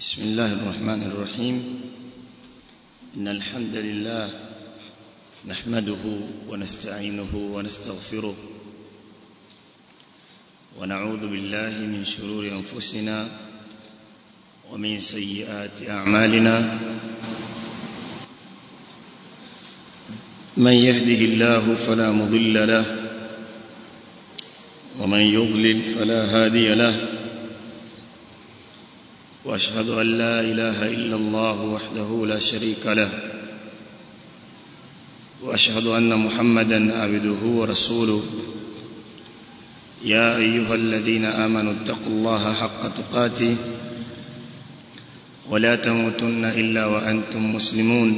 بسم الله الرحمن الرحيم إن الحمد لله نحمده ونستعينه ونستغفره ونعوذ بالله من شرور أنفسنا ومن سيئات أعمالنا من يهده الله فلا مضل له ومن يضلل فلا هادي له واشهد ان لا اله الا الله وحده لا شريك له واشهد ان محمدا عبده ورسوله يا ايها الذين امنوا اتقوا الله حق تقاته ولا تموتن الا وانتم مسلمون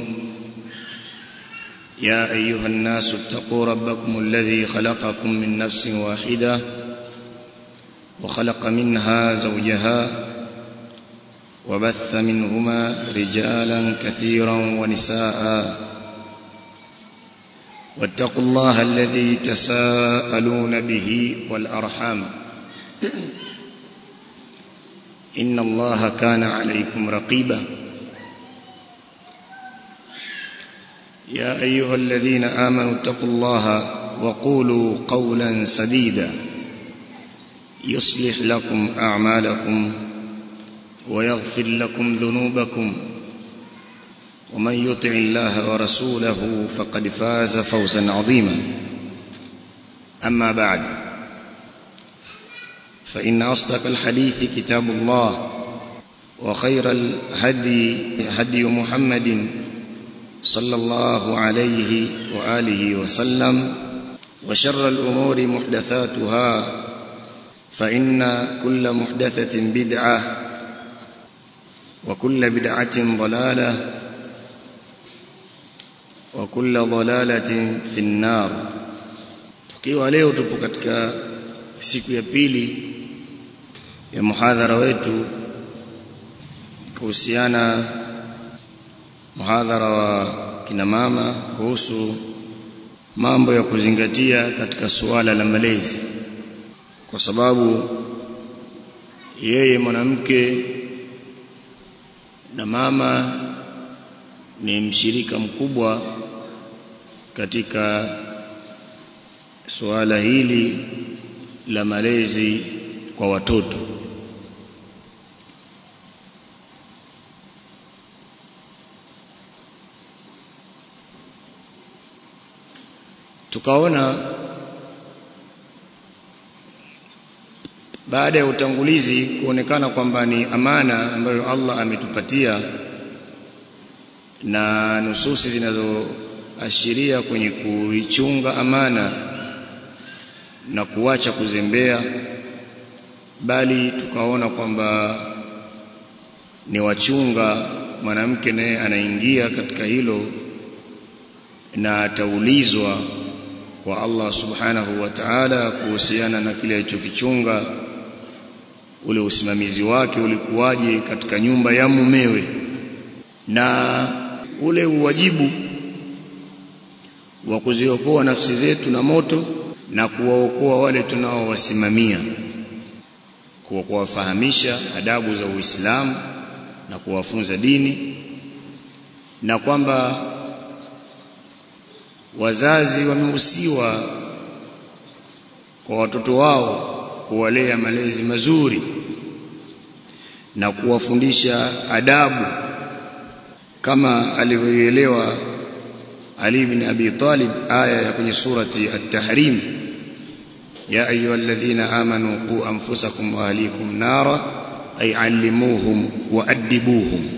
يا ايها الناس اتقوا ربكم الذي خلقكم من نفس واحده وخلق منها زوجها وبث منهما رجالا كثيرا ونساء واتقوا الله الذي تساءلون به والأرحام إن الله كان عليكم رقيبا يا أيها الذين آمنوا اتقوا الله وقولوا قولا سديدا يصلح لكم أعمالكم ويغفر لكم ذنوبكم ومن يطع الله ورسوله فقد فاز فوزا عظيما أما بعد فإن أصدق الحديث كتاب الله وخير الهدي هدي محمد صلى الله عليه وآله وسلم وشر الأمور محدثاتها فإن كل محدثة بدعة وكل بدعة ضلالة وكل ضلالة في النار tukiwa leo tupo katika siku ya pili ya muhadhara wetu kuhusiana muhadhara wa kina mama kuhusu mambo ya kuzingatia katika suala la malezi kwa sababu yeye mwanamke na mama ni mshirika mkubwa katika suala hili la malezi kwa watoto tukaona baada ya utangulizi kuonekana kwamba ni amana ambayo Allah ametupatia na nususi zinazoashiria kwenye kuichunga amana na kuacha kuzembea bali tukaona kwamba ni wachunga mwanamke naye anaingia katika hilo na ataulizwa kwa Allah subhanahu wa ta'ala kuhusiana na kile alichokichunga ule usimamizi wake ulikuwaje katika nyumba ya mumewe na ule uwajibu wa kuziokoa nafsi zetu na moto na kuwaokoa wale tunaowasimamia kwa kuwafahamisha adabu za Uislamu na kuwafunza dini na kwamba wazazi wamehusiwa kwa watoto wao kuwalea malezi mazuri na kuwafundisha adabu kama alivyoelewa Ali bin Abi Talib aya ya kwenye surati At-Tahrim ya ayyuhalladhina amanu qu anfusakum wa ahlikum nara ay allimuhum wa adibuhum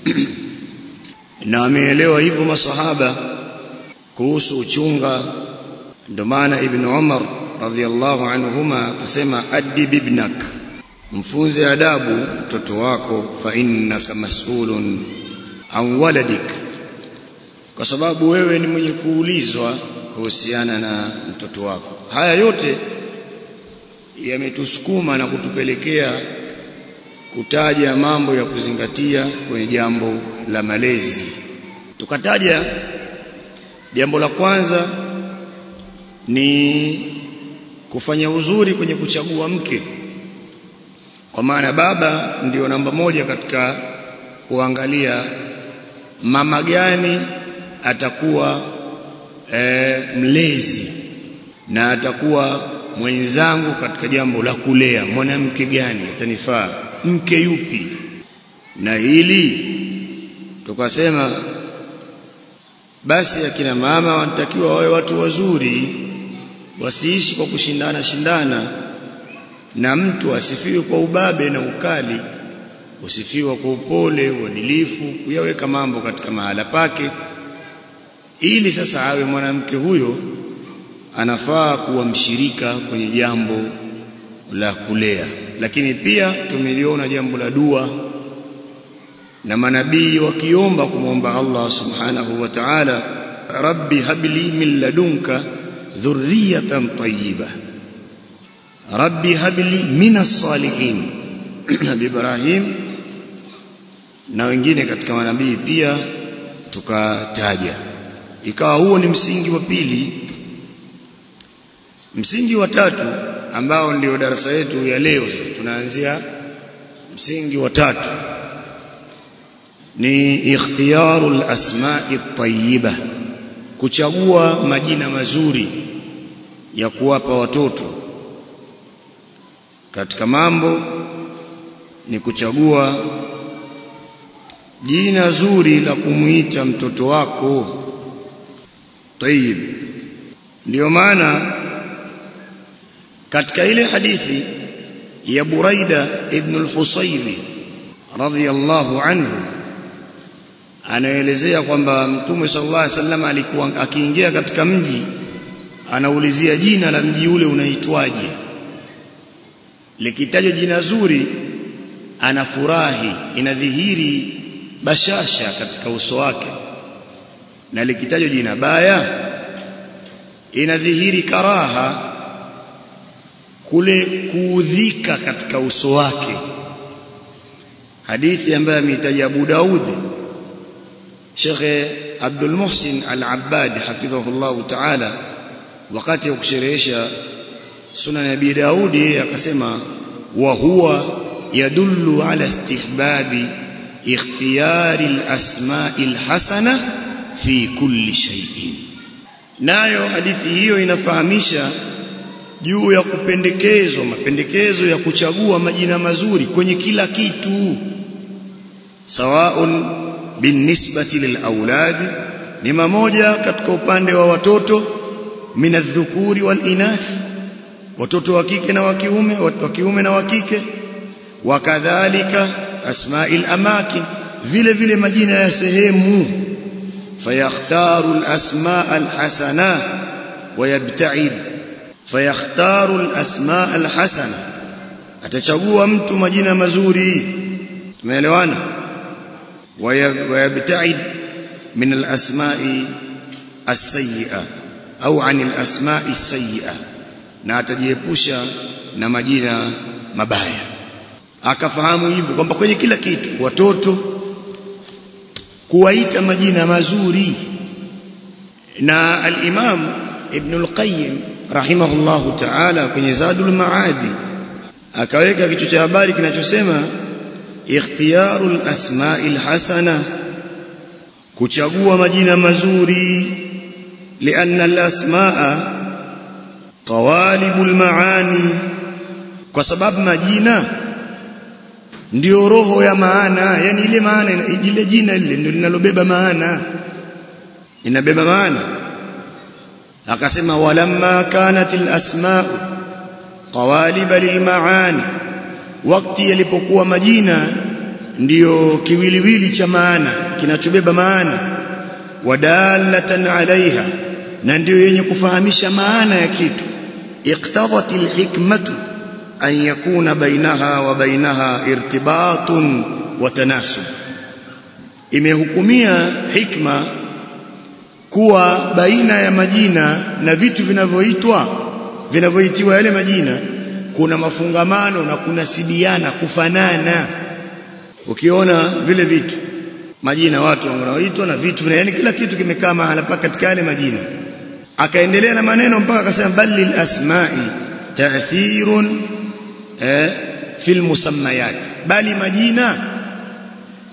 na ameelewa hivyo masahaba kuhusu uchunga ndio maana Ibn Umar radhiallahu anhuma akasema adib ibnak mfunze adabu mtoto wako fa innaka mas'ulun an waladik kwa sababu wewe ni mwenye kuulizwa kuhusiana na mtoto wako haya yote yametusukuma na kutupelekea kutaja mambo ya kuzingatia kwenye jambo la malezi tukataja jambo la kwanza ni kufanya uzuri kwenye kuchagua mke kwa maana baba ndio namba moja katika kuangalia mama gani atakuwa e, mlezi na atakuwa mwenzangu katika jambo la kulea mwanamke gani atanifaa mke yupi na hili tukasema basi akina mama wanatakiwa wawe watu wazuri wasiishi kwa kushindana shindana na mtu asifiwe kwa ubabe na ukali usifiwa kwa upole uadilifu kuyaweka mambo katika mahala pake ili sasa awe mwanamke huyo anafaa kuwa mshirika kwenye jambo la kulea lakini pia tumeliona jambo la dua na manabii wakiomba kumwomba Allah subhanahu wa ta'ala rabbi habli min ladunka dhurriyatan tayyiba rabbi habli min as-salihin nabii Ibrahim na wengine katika manabii pia tukataja ikawa huo ni msingi wa pili msingi wa tatu ambao ndio darasa yetu ya leo sasa tunaanzia msingi wa tatu ni ikhtiyarul asma'i tayyiba kuchagua majina mazuri ya kuwapa watoto katika mambo ni kuchagua jina zuri la kumuita mtoto wako tayyib ndio maana katika ile hadithi ya Buraida ibn al-Husaybi radhiyallahu anhu anaelezea kwamba Mtume sallallahu alaihi wasallam alikuwa akiingia katika mji anaulizia jina la mji ule unaitwaje likitajwa jina zuri anafurahi inadhihiri bashasha katika uso wake na likitajwa jina baya inadhihiri karaha kule kuudhika katika uso wake hadithi ambayo ameitaja Abu Daud Sheikh Abdul Muhsin Al-Abbad hafidhahullah ta'ala wakati wa kusherehesha sunan ya Abi Daud akasema wa huwa yadullu ala istihbabi ikhtiyari al-asma'i al-hasana fi kulli shay'in nayo hadithi hiyo inafahamisha juu ya kupendekezwa mapendekezo ya kuchagua majina mazuri kwenye kila kitu sawaun binisbati lilauladi ni mamoja katika upande wa watoto minadhukuri walinath watoto wa kike na wa kiume wa kiume na wa kike wakadhalika asma'il amakin vile vile majina ya sehemu fayakhtaru alasma alhasana wayabta'id fayakhtaru alasma alhasana atachagua mtu majina mazuri tumeelewana ويبتعد من الأسماء السيئة أو عن الأسماء السيئة na atajiepusha na majina mabaya akafahamu hivyo kwamba kwenye kila kitu watoto kuwaita majina mazuri na al-Imam Ibn al-Qayyim rahimahullahu ta'ala kwenye Zadul Maadi akaweka kichwa cha habari kinachosema ikhtiyarul asma'il hasana kuchagua majina mazuri lianna al-asma'a qawalibul maani kwa sababu majina ndio roho ya maana yani ile maana ile jina lile ndio linalobeba maana inabeba maana akasema walamma kanat al-asma'u qawaliba lilmaani wakati yalipokuwa majina ndiyo kiwiliwili cha maana kinachobeba maana wadalatan alaiha na ndiyo yenye kufahamisha maana ya kitu iqtadat alhikmatu an yakuna bainaha wa bainaha irtibatun wa tanasub imehukumia hikma kuwa baina ya majina na vitu vinavyoitwa vinavyoitiwa yale majina kuna mafungamano na kunasibiana kufanana ukiona vile vitu majina watu wanaoitwa na vitu vina yani kila kitu kimekaa mahala pa katika yale majina akaendelea na maneno mpaka akasema balil asma'i ta'thirun eh, fil musammayat bali majina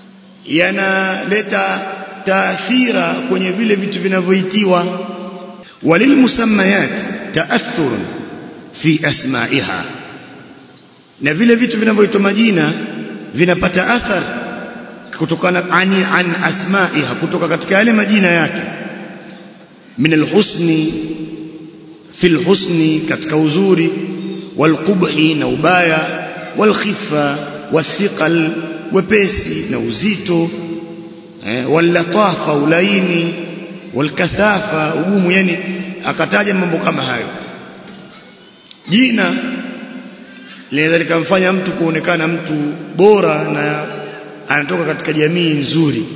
yanaleta taathira kwenye vile vitu vinavyoitiwa walilmusammayat taathurun fi asma'iha na vile vitu vinavyoitwa majina vinapata athar kutokana ani an asma'iha kutoka katika yale majina yake min alhusni fi alhusni katika uzuri walqubhi na ubaya walkhifa wathiqal wepesi na uzito eh, wallatafa ulaini walkathafa ugumu yani akataja mambo kama hayo jina linaweza likamfanya mtu kuonekana mtu bora na anatoka katika jamii nzuri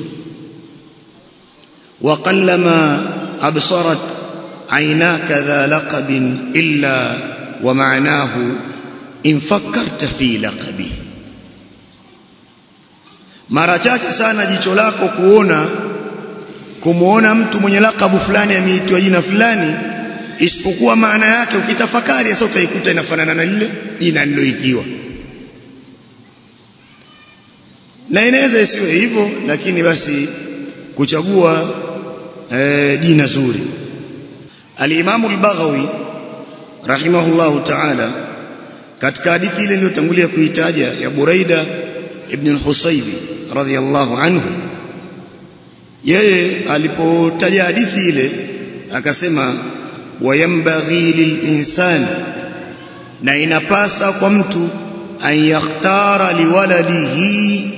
وقلما أبصرت عيناك ذا لقب إلا ومعناه إن فكرت في لقبه mara chache sana jicho lako kuona kumuona mtu mwenye lakabu fulani ameitwa jina fulani isipokuwa maana yake ukitafakari sasa utaikuta inafanana na lile jina liloitiwa na inaweza isiwe hivyo lakini basi kuchagua e, jina zuri al-Imam al-Baghawi rahimahullahu ta'ala katika hadithi ile niliyotangulia kuitaja ya Buraida ibn al-Husaybi radhiyallahu anhu yeye alipotaja hadithi ile akasema wayambaghi lilinsani na inapasa kwa mtu an yakhtara liwaladihi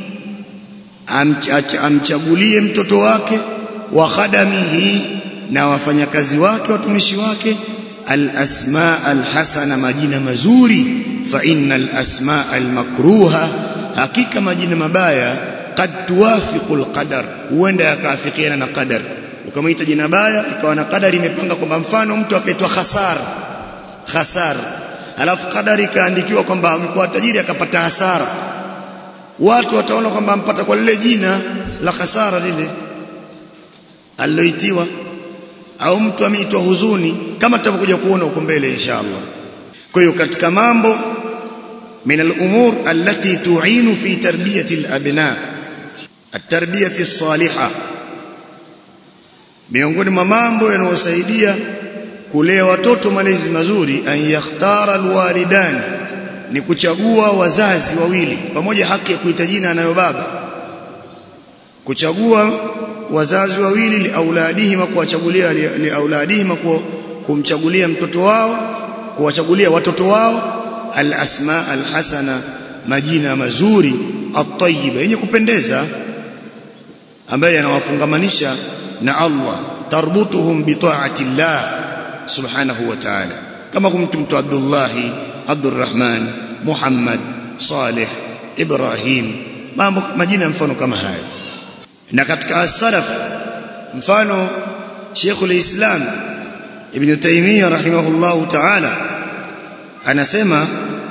amchagulie mtoto wake wa khadamihi na wafanyakazi wake watumishi wake alasma alhasana majina mazuri fa innal asma almakruha hakika majina mabaya qad tuwafiqu alqadar huenda yakaafikiana na qadar ukamwita jina baya ikawa na qadari imepanga kwamba mfano mtu akaitwa khasar khasar alafu qadari ikaandikiwa kwamba amekuwa tajiri akapata hasara watu wataona kwamba ampata kwa lile jina la khasara lile aliloitiwa au mtu ameitwa huzuni kama tutavyokuja kuona huko mbele inshallah kwa hiyo katika mambo من الأمور التي تعين في تربية الأبناء التربية الصالحة miongoni mwa mambo yanayosaidia kulea watoto malezi mazuri an yakhtara alwalidani ni kuchagua wazazi wawili pamoja haki ya kuita jina anayo baba kuchagua wazazi wawili liauladihima kuwachagulia liauladihima kumchagulia mtoto wao kuwachagulia watoto wao alasma alhasana majina mazuri atayiba yenye kupendeza ambaye yanawafungamanisha na Allah tarbutuhum bitaati llah subhanahu wa ta'ala kama kumtumtu Abdullah Abdurrahman Muhammad Saleh Ibrahim mambo majina mfano kama haya na katika as-salaf mfano Sheikhul Islam Ibn Taymiyyah rahimahullahu ta'ala anasema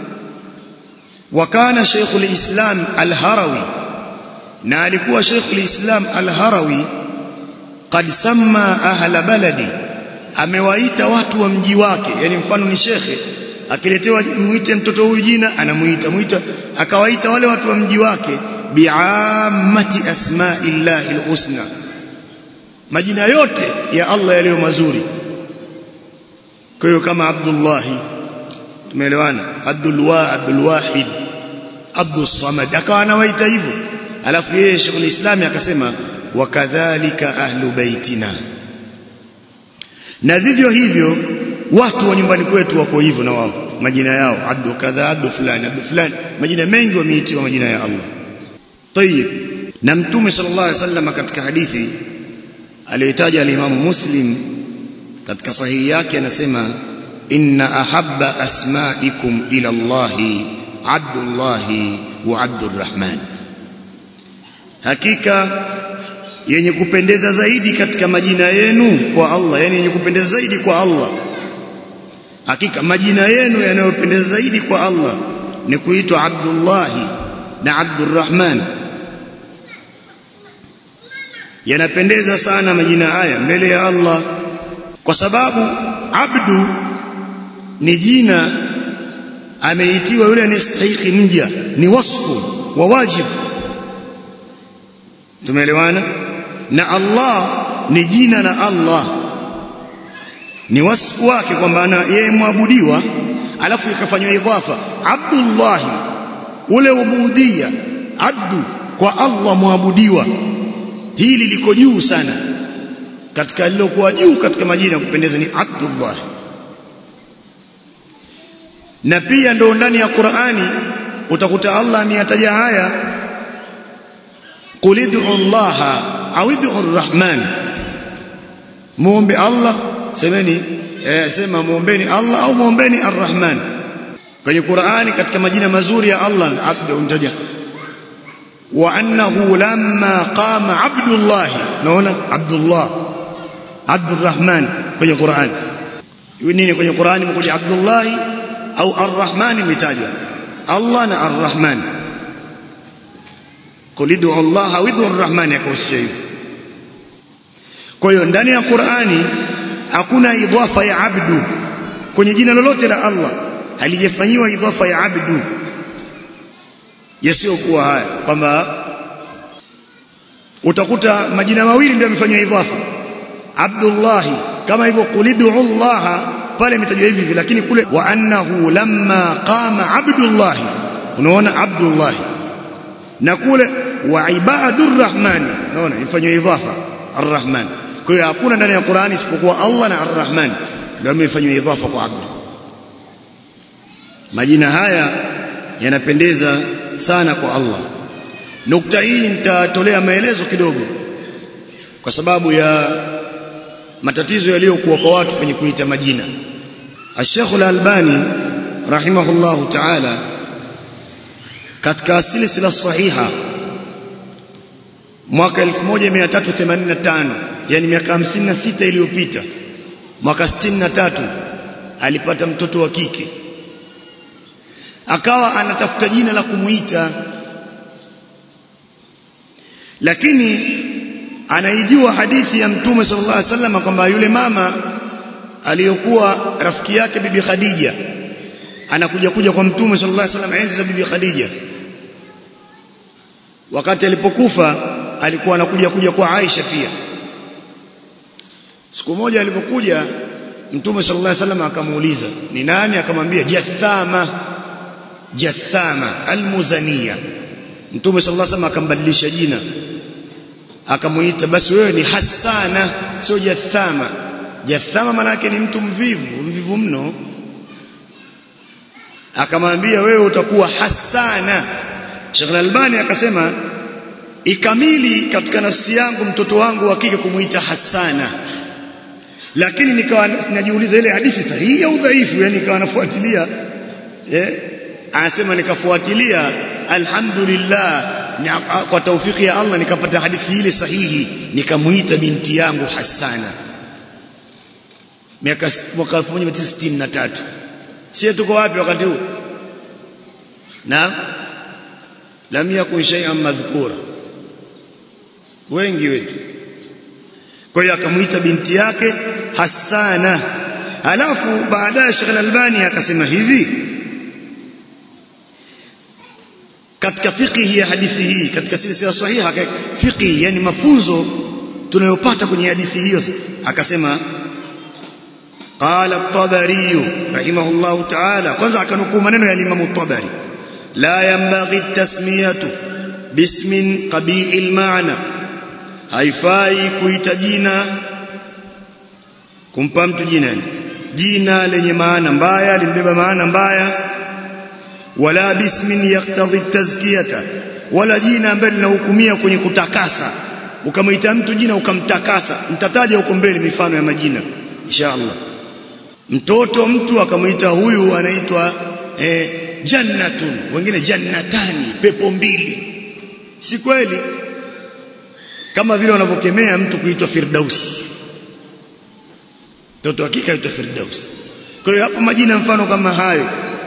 wakana Sheikhul Islam Al-Harawi na alikuwa Sheikhul Islam Al-Harawi qad samma ahla baladi amewaita watu wa mji wake yani mfano ni shekhe akiletewa muite mtoto huyu jina anamuita muita akawaita wale watu wa mji wake biammati asma'illahi alhusna majina yote ya Allah yaliyo mazuri kwa hiyo kama Abdullah tumeelewana Abdul wa Abdul Wahid Abdul Samad akawa anawaita hivyo alafu yeye Sheikh al-Islam akasema wakadhalika ahlu baitina na vivyo hivyo watu wa nyumbani kwetu wako hivyo na wao majina yao abdu kadha abdu fulani abdu fulani majina mengi wameitiwa majina ya Allah طيب na mtume sallallahu alaihi wasallam katika hadithi aliyotaja al-Imam Muslim katika sahihi yake anasema inna ahabba asma'ikum ila Allah Abdullah wa Abdurrahman hakika yenye kupendeza zaidi katika majina yenu kwa Allah yani yenye kupendeza zaidi kwa Allah hakika majina yenu yanayopendeza zaidi kwa Allah ni kuitwa Abdullah na Abdurrahman yanapendeza sana majina haya mbele ya Allah kwa sababu abdu ni jina ameitiwa yule anayestahili mja ni wasfu wa wajibu tumeelewana na Allah ni jina la Allah ni wasfu wake kwamba yeye mwabudiwa alafu ikafanywa idhafa Abdullah ule ubudia abdu kwa Allah mwabudiwa hili liko juu sana katika lilokuwa juu katika majina ya kupendeza ni Abdullah na pia ndo ndani ya Qur'ani utakuta Allah ameyataja haya qul ud'u Allah au ud'u ar-Rahman muombe Allah semeni eh, sema muombeni Allah au muombeni ar-Rahman kwenye Qur'ani katika majina mazuri ya Allah abdu untaja wa annahu lamma qama abdullah naona abdullah abdurrahman kwenye Qur'ani nini kwenye Qur'ani mkuja abdullah au arrahman imetajwa Allah na arrahman kulidu Allah au idu arrahman yakosha hivyo kwa hiyo ndani ya Qur'ani hakuna idhafa ya abdu kwenye jina lolote la Allah halijafanyiwa idhafa ya abdu yasiyokuwa haya kwamba utakuta majina mawili ndio yamefanywa idhafa Abdullah kama hivyo kulidu Allah pale imetajwa hivi hivi lakini kule wa annahu lamma qama Abdullah unaona Abdullah na kule wa ibadur rahman unaona ifanywa idhafa arrahman kwa hiyo hakuna ndani ya Qur'ani isipokuwa Allah na arrahman ndio imefanywa idhafa kwa abdu majina haya yanapendeza sana kwa Allah nukta hii nitatolea maelezo kidogo kwa sababu ya matatizo yaliyokuwa kwa watu kwenye kuita majina Sheikh Al-Albani rahimahullahu ta'ala katika silsila sahiha mwaka 1385 yani miaka 56 iliyopita mwaka 63 alipata mtoto wa kike akawa anatafuta jina la kumuita lakini anaijua hadithi ya mtume sallallahu alaihi wasallam kwamba yule mama aliyokuwa rafiki yake bibi Khadija anakuja kuja kwa mtume sallallahu alaihi wasallam enzi za bibi Khadija wakati alipokufa alikuwa anakuja kuja kwa Aisha pia siku moja alipokuja mtume sallallahu alaihi wasallam akamuuliza ni nani akamwambia Jathama Jathama almuzania mtume sallallahu alaihi wasallam akambadilisha jina akamuita basi wewe ni Hassana sio Jathama Jathama maana yake ni mtu mvivu mvivu mno akamwambia wewe utakuwa Hassana Sheikh Al-Albani akasema ikamili katika nafsi yangu mtoto wangu wa kike kumuita Hassana lakini nikawa najiuliza ile hadithi sahihi au dhaifu yani nikawa nafuatilia eh anasema nikafuatilia alhamdulillah kwa taufiki ya Allah nikapata hadithi ile sahihi nikamuita binti yangu Hassana miaka mwaka 1963 sisi tuko wapi wakati huu na lam yakun shay'an madhkura wengi wetu kwa hiyo akamuita binti yake Hassana alafu baadaye Sheikh Al-Albani akasema hivi katika fiqhi ya hadithi hii katika silsila sahiha fiqhi yani mafunzo tunayopata kwenye hadithi hiyo akasema قال الطبري رحمه الله تعالى kwanza akanukuu maneno ya Imam الطبري لا ينبغي التسمية باسم قبيح المعنى haifai kuita jina kumpa mtu jina jina lenye maana mbaya limbeba maana mbaya wala bismin yaktadhi tazkiyata wala jina ambalo linahukumia kwenye kutakasa ukamwita mtu jina ukamtakasa mtataja huko mbele mifano ya majina inshallah mtoto mtu akamwita huyu anaitwa eh, jannatun wengine jannatani pepo mbili si kweli kama vile wanavyokemea mtu kuitwa firdausi mtoto hakika aitwa firdausi kwa hiyo hapo majina mfano kama hayo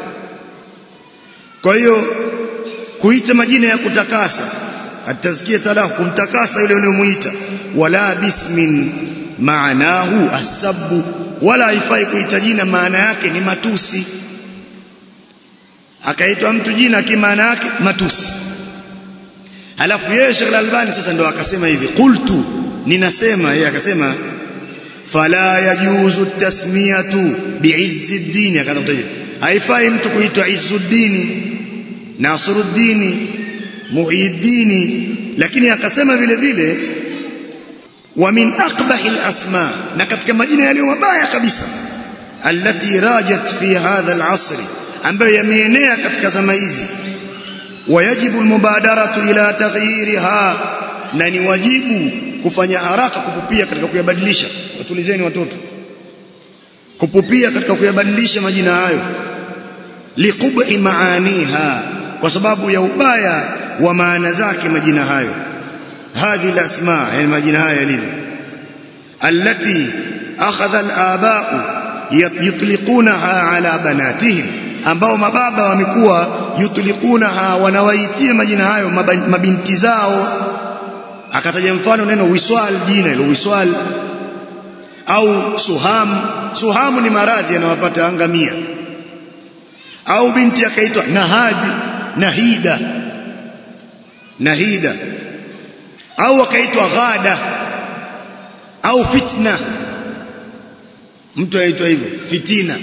kwa hiyo kuita majina ya kutakasa atazkia talahu kumtakasa yule unayomuita wala bismin maanahu asabu wala haifai kuita jina maana yake ni matusi akaitwa mtu jina kimaana yake matusi alafu yeye Sheikh Al-Albani sasa ndo akasema hivi qultu ninasema yeye akasema fala yajuzu tasmiyatu bi'izzi ad-din akaanza kutaja haifai mtu kuitwa Izzuddin Nasruddin Muhyiddin lakini akasema vile vile wa min aqbahi al-asma na katika majina yaliyo mabaya kabisa allati rajat fi hadha al-asr ambayo yameenea katika zama hizi wayajibu almubadaratu ila taghyiriha na ni wajibu kufanya haraka kupupia katika kuyabadilisha watulizeni watoto kupupia katika kuyabadilisha majina hayo liqubhi maaniha kwa sababu ya ubaya wa maana zake majina hayo hadhi alasma yani majina haya yalivyo allati akhadha alaba'u yutliqunaha ala banatihim ambao mababa wamekuwa yutliqunaha wanawaitia majina hayo mabinti zao akataja mfano neno wiswal jina hilo wiswal au suham suhamu ni maradhi yanawapata angamia au binti akaitwa nahadi nahida nahida au akaitwa ghada au fitna mtu aitwa hivyo fitina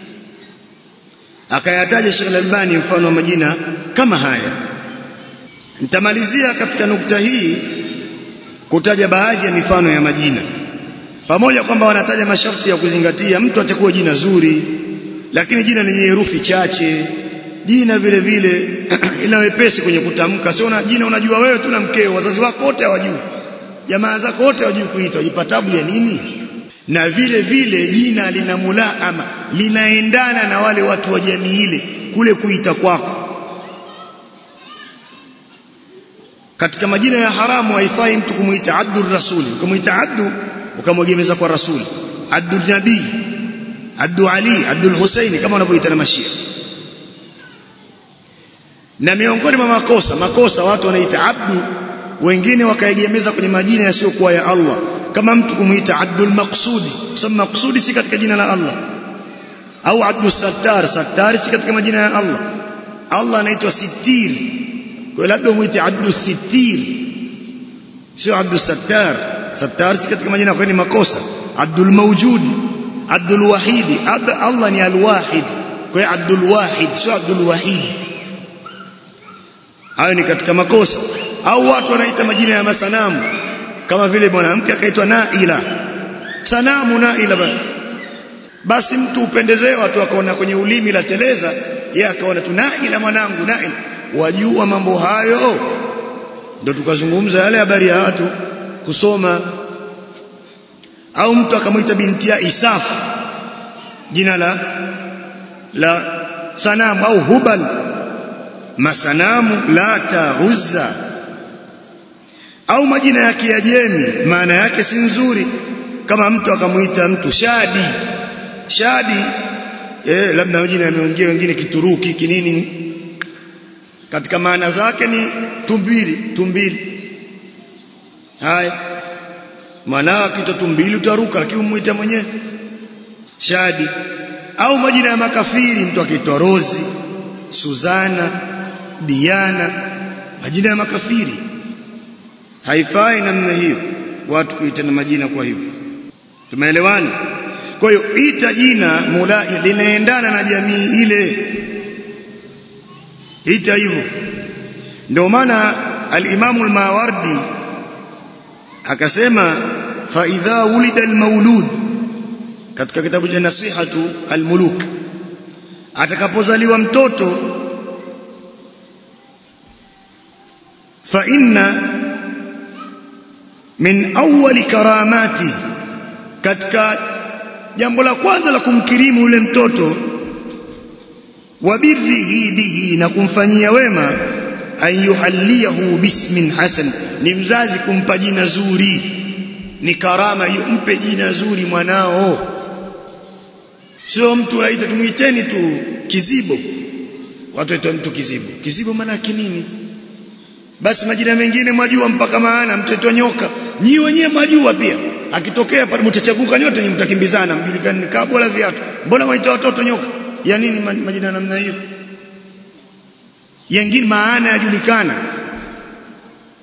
akayataja Sheikh Al-Albani mfano wa majina kama haya nitamalizia katika nukta hii kutaja baadhi ya mifano ya majina pamoja kwamba wanataja masharti ya kuzingatia mtu atakuwa jina zuri lakini jina lenye herufi chache jina vile vile ila wepesi kwenye kutamka sio na jina unajua wewe tu na mkeo wazazi wako wote hawajui jamaa zako wote hawajui kuitwa jipatabu ya nini na vile vile jina lina mulaama linaendana na wale watu wa jamii ile kule kuita kwako katika majina ya haramu haifai mtu kumuita abdur rasuli ukamuita abdu ukamwegemeza kwa rasuli abdul nabii abdu ali abdul husaini kama wanavyoita na mashia na miongoni mwa makosa makosa watu wanaita abdu wengine wakaegemeza kwenye majina yasiyokuwa ya Allah kama mtu kumuita abdul maqsudi kwa sababu maqsudi si katika jina la Allah au abdul sattar sattar si katika majina ya Allah Allah anaitwa sitir kwa labda muite abdul sitir sio abdul sattar sattar si katika majina kwa ni makosa abdul mawjud abdul wahid Allah ni alwahid kwa abdul wahid sio abdul wahid hayo ni katika makosa au watu wanaita majina ya masanamu kama vile mwanamke akaitwa Naila sanamu Naila bana basi mtu upendezewa tu akaona kwenye ulimi la teleza yeye akaona tu Naila mwanangu Naila wajua mambo hayo ndio tukazungumza yale habari ya watu kusoma au mtu akamwita binti ya Isaf jina la la sanamu au Hubal masanamu Lata Uzza au majina ya Kiajemi maana yake si nzuri kama mtu akamuita mtu Shadi Shadi eh labda majina yameongea wengine Kituruki kinini katika maana zake ni tumbili tumbili haya maana kitu tumbili utaruka lakini umuita mwenyewe Shadi au majina ya makafiri mtu akiitwa Rozi Suzana Diana majina ya makafiri haifai namna hiyo watu kuitana majina kwa hivyo tumeelewana kwa hiyo ita jina mula linaendana na jamii ile ita hivyo ndio maana al-Imam al-Mawardi akasema fa idha wulida al-maulud katika kitabu cha nasihatu al-muluk atakapozaliwa mtoto fa inna min awwali karamati katika jambo la kwanza la kumkirimu yule mtoto wa birrihi bihi na kumfanyia wema an yuhalliyahu bismin hasan ni mzazi kumpa jina zuri ni karama yumpe jina zuri mwanao sio mtu unaita tumuiteni tu kizibo watu waitwa mtu kizibo kizibo maana yake nini basi majina mengine mwajua mpaka maana mtoto nyoka nyi wenyewe mwajua pia akitokea pale mtachaguka nyote nyinyi mtakimbizana mjulikane kaa bora viatu mbona waita watoto nyoka ya nini majina namna hiyo yengine maana yajulikana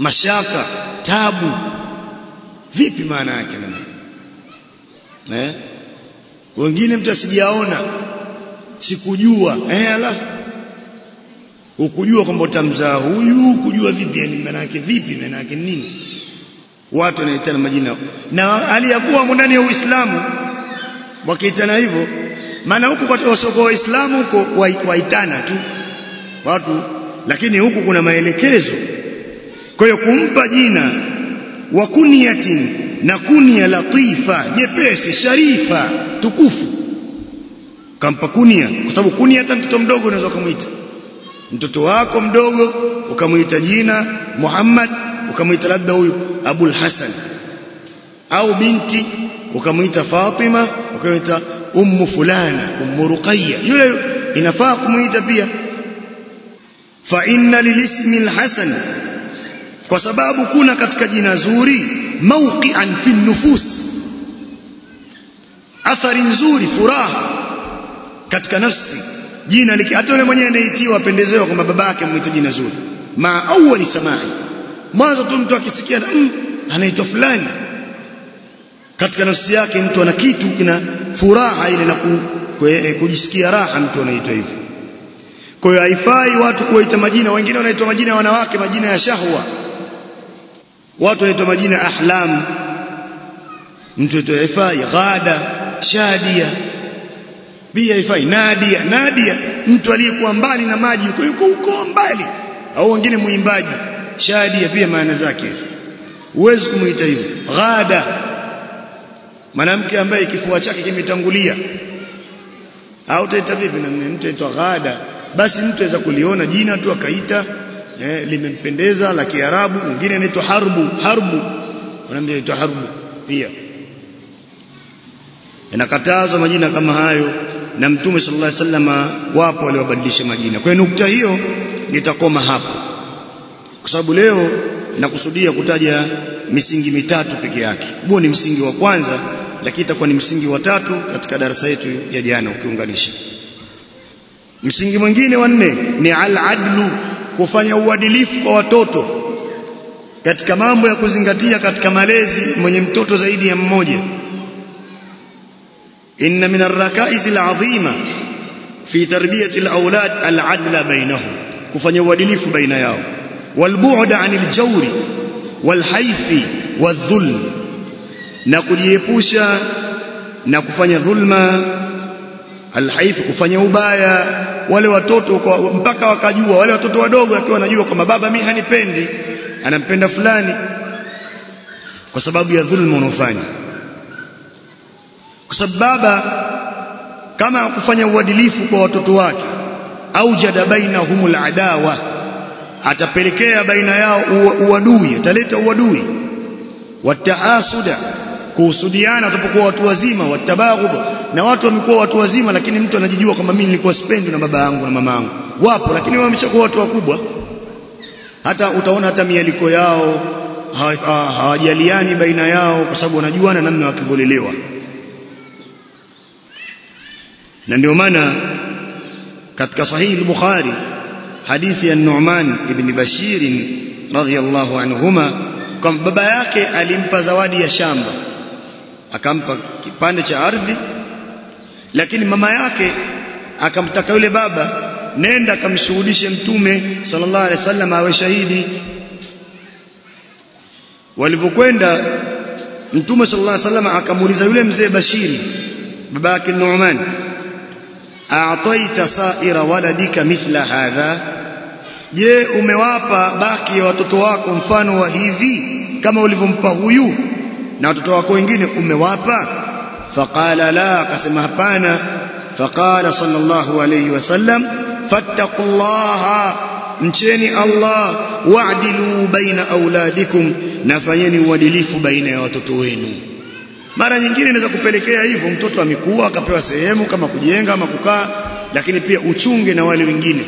mashaka tabu vipi maana yake na eh wengine mtu asijaona sikujua eh alafu ukujua kwamba utamzaa huyu kujua vipi yani maana yake vipi maana yake nini watu wanaitana majina na aliyakuwa ndani ya Uislamu wakiitana hivyo maana huku kwa wasoko waislamu huko waitana tu watu lakini huku kuna maelekezo kwa hiyo kumpa jina wa kunyatin na kunia latifa nyepesi sharifa tukufu kampa kunia kwa sababu kunia hata mtoto mdogo unaweza kumuita mtoto wako mdogo ukamuita jina Muhammad ukamuita labda huyu Abul Hasan au binti ukamuita Fatima ukamuita ummu fulana ummu Ruqayya yule inafaa kumuita pia fa inna lilismi alhasan kwa sababu kuna katika jina zuri mawqi'an fi nufus athari nzuri furaha katika nafsi jina liki hata yule mwenyewe anaitiwa apendezewa kwamba babake amuite jina zuri ma awwali samai mwanzo tu mtu akisikia mm, anaitwa fulani katika nafsi yake mtu ana kitu kina furaha ile na kujisikia raha mtu anaitwa hivyo kwa hiyo haifai watu kuwaita majina wengine wanaitwa majina ya wanawake majina ya shahwa watu wanaitwa majina ahlam mtu aitwa haifai ghada shadia pia haifai nadia nadia mtu aliyekuwa mbali na maji yuko yuko huko mbali au wengine muimbaji shadia pia maana zake huwezi kumuita hivyo ghada mwanamke ambaye kifua chake kimetangulia au utaita vipi na mtu aitwa ghada basi mtu aweza kuliona jina tu akaita eh, limempendeza la Kiarabu mwingine anaitwa harbu harbu wanaambia anaitwa harbu pia inakatazwa majina kama hayo na mtume sallallahu alaihi wasallam wapo waliobadilisha majina kwa hiyo nukta hiyo nitakoma hapo kwa sababu leo nakusudia kutaja misingi mitatu peke yake huo ni msingi wa kwanza lakini itakuwa ni msingi wa tatu katika darasa yetu ya jana ukiunganisha msingi mwingine wa nne ni al-adlu kufanya uadilifu kwa watoto katika mambo ya kuzingatia katika malezi mwenye mtoto zaidi ya mmoja inna min ar-rakaiz al-azima fi tarbiyati al-awlad al-adla bainahum kufanya uadilifu baina yao walbu'd 'anil jawri walhaifi wadhulm na kujiepusha na kufanya dhulma alhaifi kufanya ubaya wale watoto kwa, mpaka wakajua wale watoto wadogo wakiwa wanajua kwamba baba mimi hanipendi anampenda fulani kwa sababu ya dhulma unaofanya kwa sababu baba kama hakufanya uadilifu kwa watoto wake au jada bainahumul adawa atapelekea baina yao uadui ataleta uadui wataasuda kuhusudiana watapokuwa watu wazima watabaghudh na watu wamekuwa watu wazima lakini mtu anajijua kwamba mimi nilikuwa sipendi na baba yangu na mama yangu wapo lakini wameshakuwa watu wakubwa hata utaona hata mialiko yao hawajaliani baina yao kwa sababu wanajuana namna wakivolelewa na ndio maana katika sahihi al-Bukhari hadithi ya Nu'man ibn Bashir radhiyallahu anhuma kwamba baba yake alimpa zawadi ya shamba akampa kipande cha ardhi lakini mama yake akamtaka yule baba nenda akamshuhudishe mtume sallallahu alaihi wasallam awe shahidi walipokwenda mtume sallallahu alaihi wasallam akamuuliza yule mzee Bashiri baba yake Nu'man a'taita sa'ira waladika mithla hadha je umewapa baki ya watoto wako mfano wa hivi kama ulivyompa huyu na watoto wako wengine umewapa faqala la akasema hapana faqala sallallahu alayhi wasallam fattaqullaha mcheni Allah wa'dilu baina auladikum na fanyeni uadilifu baina ya watoto wenu mara nyingine inaweza kupelekea hivyo mtoto amekuwa akapewa sehemu kama kujenga ama kukaa lakini pia uchunge na wale wengine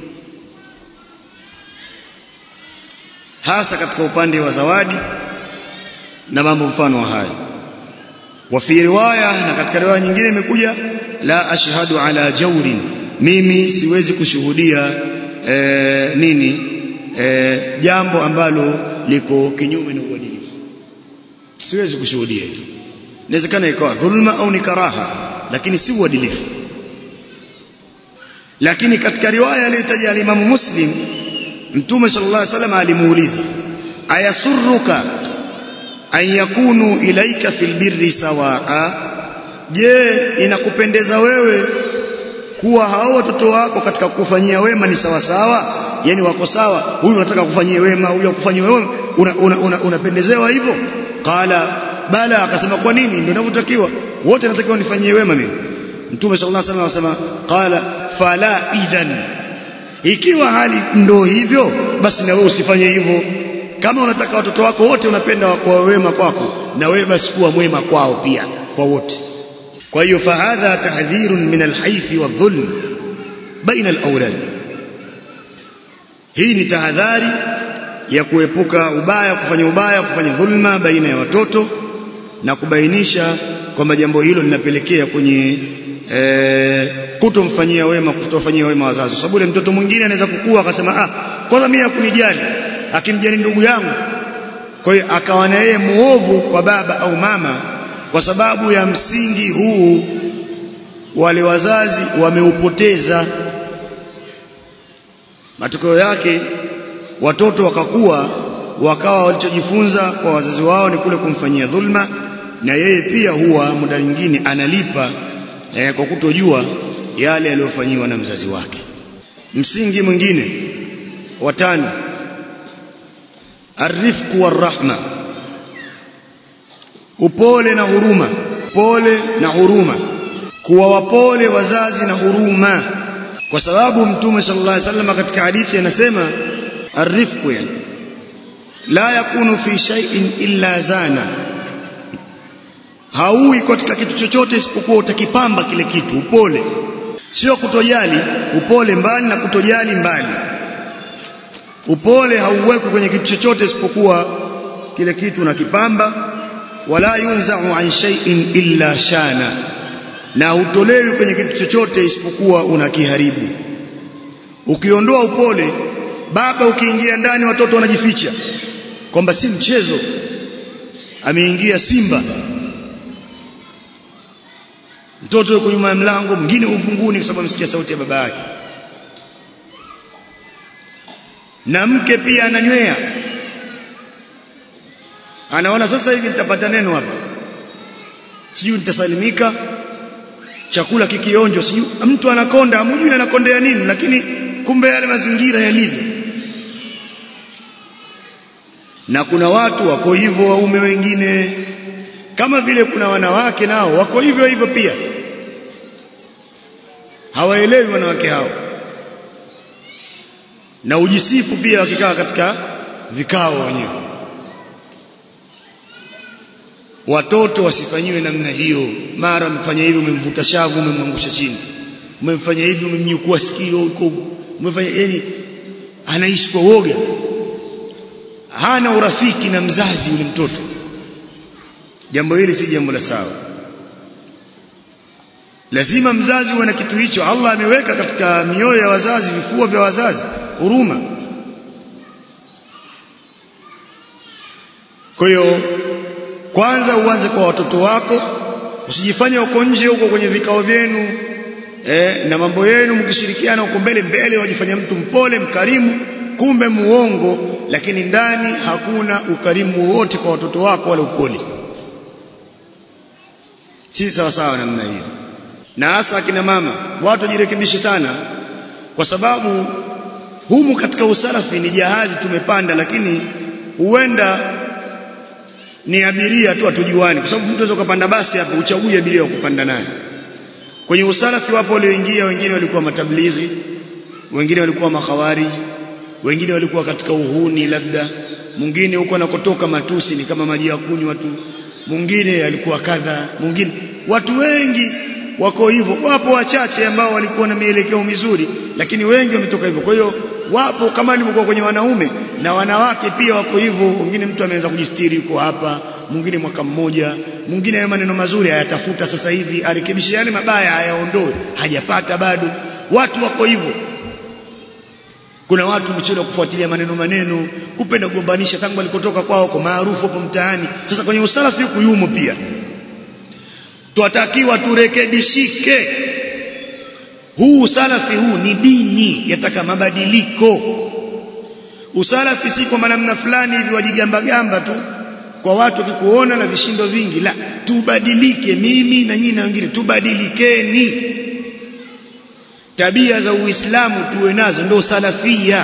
hasa katika upande wa zawadi na mambo mfano wa hayo wa fi riwaya na katika riwaya nyingine imekuja la ashhadu ala jawrin mimi siwezi kushuhudia e, nini e, jambo ambalo liko kinyume na uadilifu siwezi kushuhudia hilo inawezekana ikawa dhulma au ni karaha lakini si uadilifu lakini katika riwaya aliyotaja alimamu muslim mtume sallallahu alaihi wasallam alimuuliza ayasurruka an yakunu ilaika fil birri sawaa je inakupendeza wewe kuwa hao watoto wako katika kufanyia wema ni sawa sawa yani wako sawa huyu unataka kufanyia wema huyu akufanyia wema unapendezewa una, una, una hivyo qala bala akasema kwa nini ndio ninavyotakiwa wote natakiwa nifanyie wema mimi mtume sallallahu alaihi wasallam akasema qala fala idhan ikiwa hali ndo hivyo basi na wewe usifanye hivyo kama unataka watoto wako wote unapenda kwa wema kwako na wewe basi kuwa mwema kwao pia kwa wote kwa hiyo fahadha tahdhirun min alhayfi wadhulm baina alawlad hii ni tahadhari ya kuepuka ubaya kufanya ubaya kufanya dhulma baina ya watoto na kubainisha kwamba jambo hilo linapelekea kwenye e, kutomfanyia wema kutofanyia wema wazazi sababu ile mtoto mwingine anaweza kukua akasema ah kwanza mimi hakunijali akimjali ndugu yangu kwa hiyo akawa na yeye muovu kwa baba au mama kwa sababu ya msingi huu wale wazazi wameupoteza matokeo yake watoto wakakuwa wakawa walichojifunza kwa wazazi wao ni kule kumfanyia dhulma na yeye pia huwa muda mwingine analipa eh, kwa kutojua yale aliyofanyiwa na mzazi wake msingi mwingine watano arifku warahma upole na huruma pole na huruma kuwa wapole wazazi na huruma kwa sababu mtume sallallahu alaihi wasallam katika hadithi anasema arifku yani la yakunu fi shay'in illa zana haui katika kitu chochote isipokuwa utakipamba kile kitu upole sio kutojali upole mbali na kutojali mbali upole hauwekwi kwenye kitu chochote isipokuwa kile kitu unakipamba wala yunzau an shay'in illa shana na hutolewi kwenye kitu chochote isipokuwa unakiharibu ukiondoa upole baba ukiingia ndani watoto wanajificha kwamba si mchezo ameingia simba mtoto yuko nyuma ya mlango mwingine ufunguni kwa sababu amesikia sauti ya baba yake na mke pia ananywea anaona sasa hivi nitapata neno hapa sijui nitasalimika chakula kikionjo sijui mtu anakonda hamjui anakondea nini lakini kumbe yale mazingira yalivyo na kuna watu wako hivyo waume wengine kama vile kuna wanawake nao wako hivyo hivyo pia hawaelewi wanawake hao na ujisifu pia wakikaa katika vikao wenyewe watoto wasifanyiwe namna hiyo mara umefanya hivi umemvuta shavu umemwangusha chini umemfanya hivi umemnyukua sikio huko umefanya yani anaishi kwa woga hana urafiki na mzazi yule mtoto jambo hili si jambo la sawa lazima mzazi uwe na kitu hicho Allah ameweka katika mioyo ya wazazi vifua vya wazazi huruma kwa hiyo kwanza uanze kwa watoto wako usijifanye huko nje huko kwenye vikao vyenu eh, na mambo yenu mkishirikiana huko mbele mbele wajifanya mtu mpole mkarimu kumbe muongo lakini ndani hakuna ukarimu wowote kwa watoto wako wala upole si sawa sawa namna hiyo na hasa akina mama watu wajirekebishe sana kwa sababu humu katika usalafi ni jahazi tumepanda lakini huenda ni abiria tu hatujuani kwa sababu mtu anaweza kupanda basi hapo uchague abiria wa kupanda naye kwenye usalafi wapo walioingia wengine walikuwa matablighi wengine walikuwa makhawarij wengine walikuwa katika uhuni labda mwingine huko anakotoka matusi ni kama maji ya kunywa tu mwingine alikuwa kadha mwingine watu wengi wako hivyo wapo wachache ambao walikuwa na mielekeo mizuri lakini wengi wametoka hivyo kwa hiyo wapo kama ilivyokuwa kwenye wanaume na wanawake pia wako hivyo wengine mtu ameanza kujistiri yuko hapa mwingine mwaka mmoja mwingine hayo maneno mazuri hayatafuta sasa hivi arekebishe yale mabaya hayaondoe hajapata bado watu wako hivyo kuna watu mchezo kufuatilia maneno maneno kupenda kugombanisha tangu walikotoka kwao kwa maarufu hapo mtaani sasa kwenye usalafi huku yumo pia twatakiwa turekebishike huu usalafi huu ni dini yataka mabadiliko usalafi si kwa namna fulani hivi wajigamba gamba tu kwa watu wakikuona na vishindo vingi la tubadilike mimi na nyinyi na wengine tubadilikeni tabia za uislamu tuwe nazo ndio salafia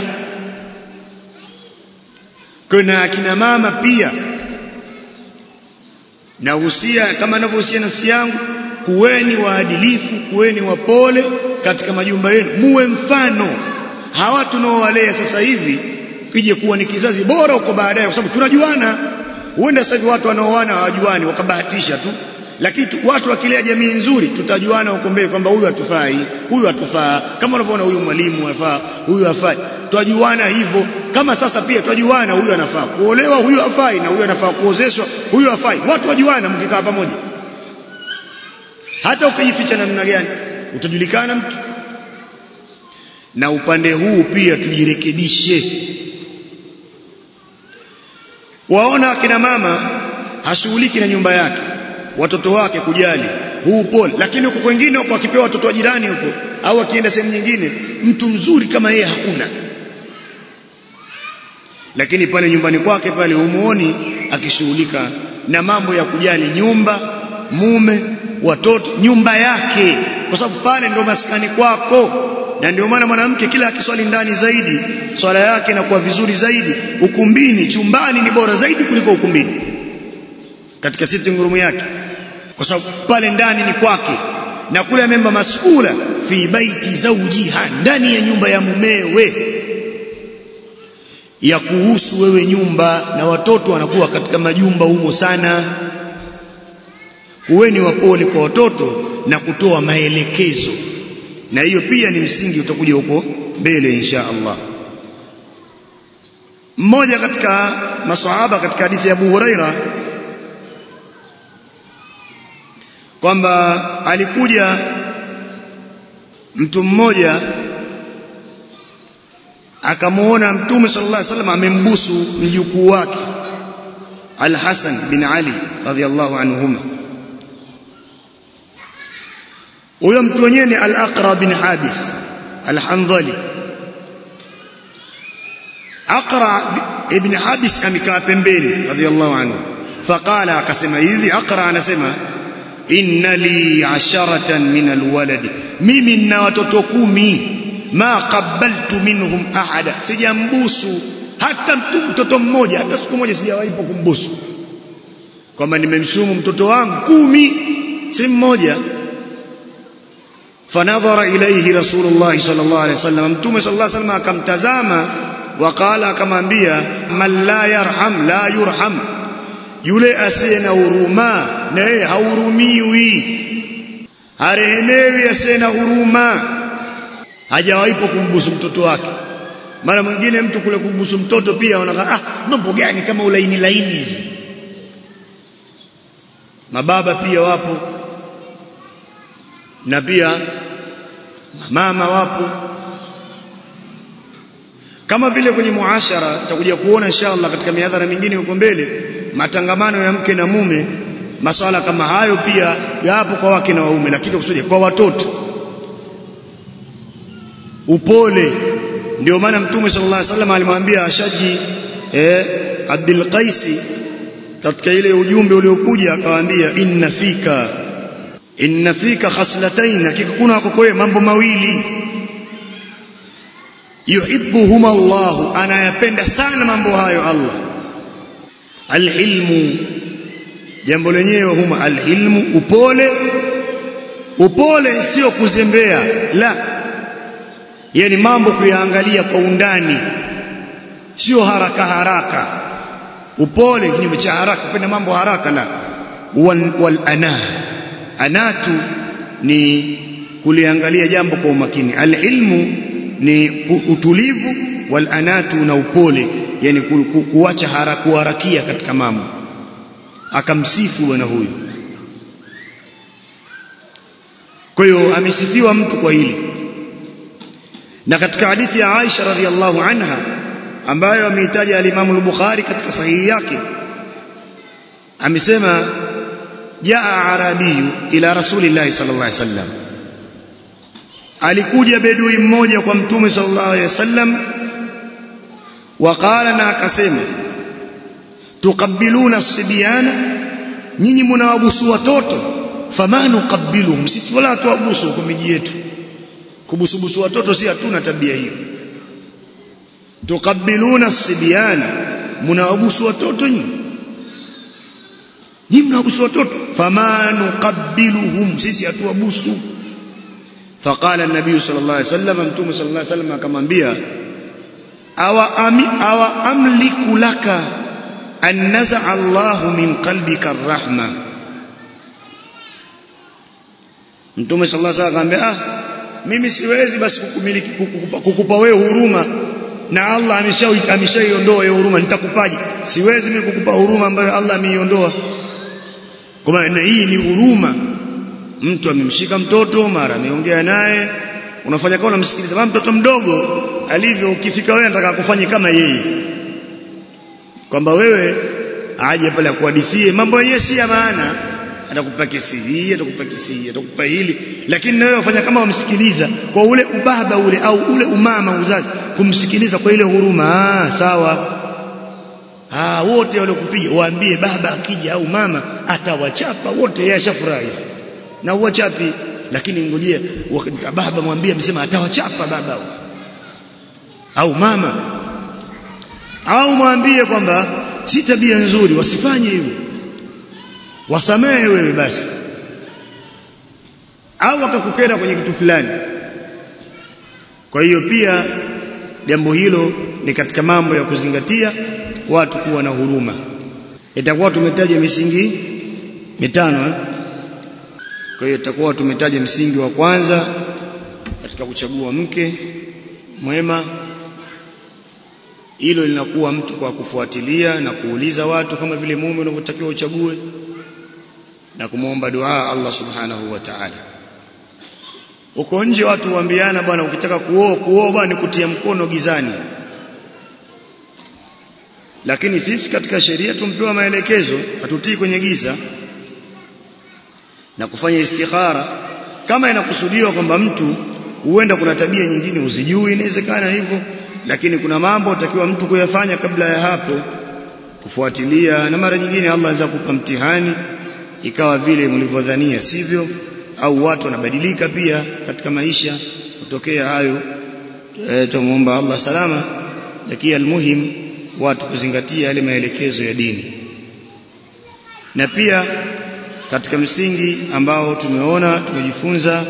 kuna akina mama pia nahusia kama ninavyohusia nafsi yangu kuweni waadilifu kuweni wapole katika majumba yenu muwe mfano hawa tunaowalea sasa hivi kije kuwa ni kizazi bora huko baadaye kwa sababu tunajuana huenda sasa hivi watu wanaoana hawajuani wakabahatisha tu lakini watu wakilea jamii nzuri tutajuana huko mbele kwamba huyu hatufai huyu hatufaa kama unavyoona huyu mwalimu anafaa huyu hafai twajuana hivyo kama sasa pia twajuana huyu anafaa kuolewa huyu hafai na huyu anafaa kuozeshwa huyu hafai watu wajuana mkikaa pamoja hata ukijificha namna gani utajulikana mtu na upande huu pia tujirekebishe waona akina mama hashughuliki na nyumba yake watoto wake kujali huu pole lakini huko kwengine huko akipewa watoto wa jirani huko au akienda sehemu nyingine mtu mzuri kama yeye hakuna lakini pale nyumbani kwake pale humuoni akishughulika na mambo ya kujali nyumba mume watoto nyumba yake kwa sababu pale ndo maskani kwako na ndio maana mwanamke kila akiswali ndani zaidi swala yake inakuwa vizuri zaidi ukumbini chumbani ni bora zaidi kuliko ukumbini katika sitting room yake kwa sababu pale ndani ni kwake na kule amemba masula fi baiti zawjiha ndani ya nyumba ya mumewe ya kuhusu wewe nyumba na watoto wanakuwa katika majumba humo sana kuweni wapole kwa watoto na kutoa maelekezo na hiyo pia ni msingi utakuja huko mbele insha Allah mmoja katika maswahaba katika hadithi ya Abu Huraira kwamba alikuja mtu mmoja akamuona mtume sallallahu alaihi wasallam amembusu mjukuu wake Al-Hasan bin Ali radhiallahu anhuma huyo mtu wenyewe ni Al-Aqra bin Habis Al-Handhali Aqra ibn Habis amekaa pembeni radhiallahu anhu faqala akasema hivi Aqra anasema inna li asharatan min alwalad mimi nina watoto kumi ma qabbaltu minhum ahada sijambusu hata mtoto mmoja hata siku moja sijawaipo kumbusu kwamba nimemshumu mtoto wangu kumi si mmoja fanadhara ilayhi rasulullah sallallahu alaihi wasallam mtume sallallahu alaihi wasallam akamtazama waqala akamwambia man la yarham la yurham yule asiye na huruma na yeye hahurumiwi harehemewi asiye na huruma hajawaipo kumbusu mtoto wake mara mwingine mtu kule kumbusu mtoto pia anakaa ah mambo gani kama ulaini laini hivi mababa pia wapo na pia mama wapo kama vile kwenye muashara tutakuja kuona inshallah katika miadhara mingine huko mbele matangamano ya mke na mume maswala kama hayo pia yapo kwa wake na waume lakini kusudia kwa watoto upole ndio maana mtume sallallahu alaihi wasallam alimwambia Ashaji eh, Abdul Qaisi katika ile ujumbe uliokuja akawaambia inna fika inna fika khaslatayn hakika kuna wako kwa mambo mawili yuhibbuhuma Allah anayapenda sana mambo hayo Allah alhilmu jambo lenyewe huma alhilmu upole upole sio kuzembea la yani mambo kuyaangalia kwa undani sio haraka haraka upole kinyume cha haraka kupenda mambo haraka la wal, wal ana anatu ni kuliangalia jambo kwa umakini alilmu ni utulivu wal anatu na upole yani ku, ku, kuacha haraka kuharakia katika mambo akamsifu bwana huyu kwa hiyo amesifiwa mtu kwa hili na katika hadithi ya Aisha radhiallahu anha ambayo ameitaja al-Imam al-Bukhari katika sahihi yake amesema jaa arabiyu ila rasulillahi sallallahu alaihi wasallam alikuja bedui mmoja kwa mtume sallallahu alaihi wasallam waqala na akasema tuqabbiluna sibyana nyinyi mnawabusu watoto fama nuqabbiluhum sisi wala tuwabusu kwa miji yetu kubusubusu watoto si hatuna tabia hiyo tuqabbiluna sibyana mnawabusu watoto nyinyi nyinyi mnawabusu watoto fama nuqabbiluhum sisi hatuwabusu فقال النبي صلى الله عليه وسلم متوم صلى الله عليه وسلم akamwambia awa ami awa amliku laka an naza'a Allah min qalbika arrahma Mtume sallallahu alaihi wasallam akamwambia ah mimi siwezi basi kukumiliki kukupa, kukupa wewe huruma na Allah ameshaiondoa hiyo huruma nitakupaje siwezi mimi kukupa huruma ambayo Allah ameiondoa kwa maana hii ni huruma mtu amemshika mtoto mara ameongea naye unafanya kama unamsikiliza kama mtoto mdogo alivyo ukifika wewe anataka kufanya kama yeye kwamba wewe aje pale akuhadithie mambo yenyewe si ya maana atakupa kesi hii atakupa kesi hii atakupa hili lakini na wewe ufanya kama wamsikiliza kwa ule ubaba ule au ule umama uzazi kumsikiliza kwa ile huruma ah sawa ah wote waliokupiga waambie baba akija au mama atawachapa wote yeye ashafurahi na uwachapi lakini ngojea baba mwambie amesema atawachapa baba au mama au mwambie kwamba si tabia nzuri wasifanye hivyo wasamehe wewe basi au akakukera kwenye kitu fulani kwa hiyo pia jambo hilo ni katika mambo ya kuzingatia watu kuwa na huruma itakuwa tumetaja misingi mitano eh? kwa hiyo tutakuwa tumetaja msingi wa kwanza katika kuchagua mke mwema hilo linakuwa mtu kwa kufuatilia na kuuliza watu kama vile mume unavyotakiwa uchague na kumwomba dua Allah subhanahu wa ta'ala uko nje watu huambiana bwana ukitaka kuoa kuoa bwana kutia mkono gizani lakini sisi katika sheria tumpewa maelekezo hatutii kwenye giza na kufanya istikhara kama inakusudiwa kwamba mtu huenda kuna tabia nyingine uzijui inawezekana hivyo lakini kuna mambo utakiwa mtu kuyafanya kabla ya hapo kufuatilia na mara nyingine Allah anaweza kukupa mtihani ikawa vile mlivyodhania sivyo au watu wanabadilika pia katika maisha kutokea hayo e, tumuomba Allah salama lakini almuhim watu kuzingatia yale maelekezo ya dini na pia katika msingi ambao tumeona tumejifunza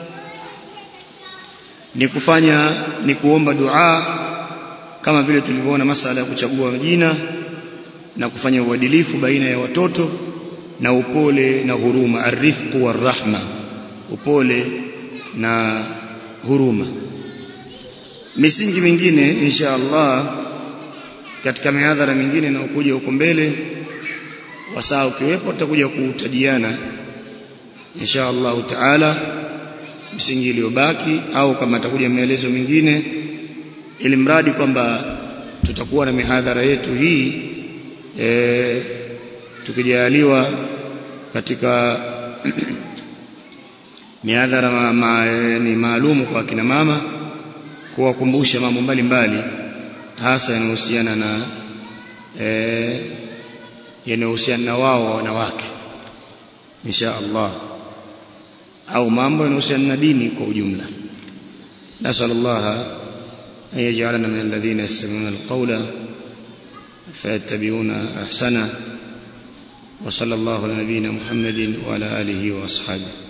ni kufanya ni kuomba dua kama vile tulivyoona masala ya kuchagua majina na kufanya uadilifu baina ya watoto na upole na huruma arifqu warahma upole na huruma misingi mingine insha Allah katika mihadhara mingine na ukuja huko mbele wasaa ukiwepo tutakuja kutajiana insha Allah taala msingi iliyobaki au kama atakuja maelezo mengine ili mradi kwamba tutakuwa na mihadhara yetu hii e, tukijaliwa katika mihadhara ma, ma, ni maalumu kwa kina mama kuwakumbusha mambo mbalimbali hasa yanayohusiana na e, yanayohusiana na wao wanawake insha Allah au mambo yanayohusiana na dini kwa ujumla nasal Allah an yaj'alana min alladhina yastami'una alqawla fayattabi'una ahsana wa sallallahu ala nabiyyina Muhammadin wa ala alihi wa ashabihi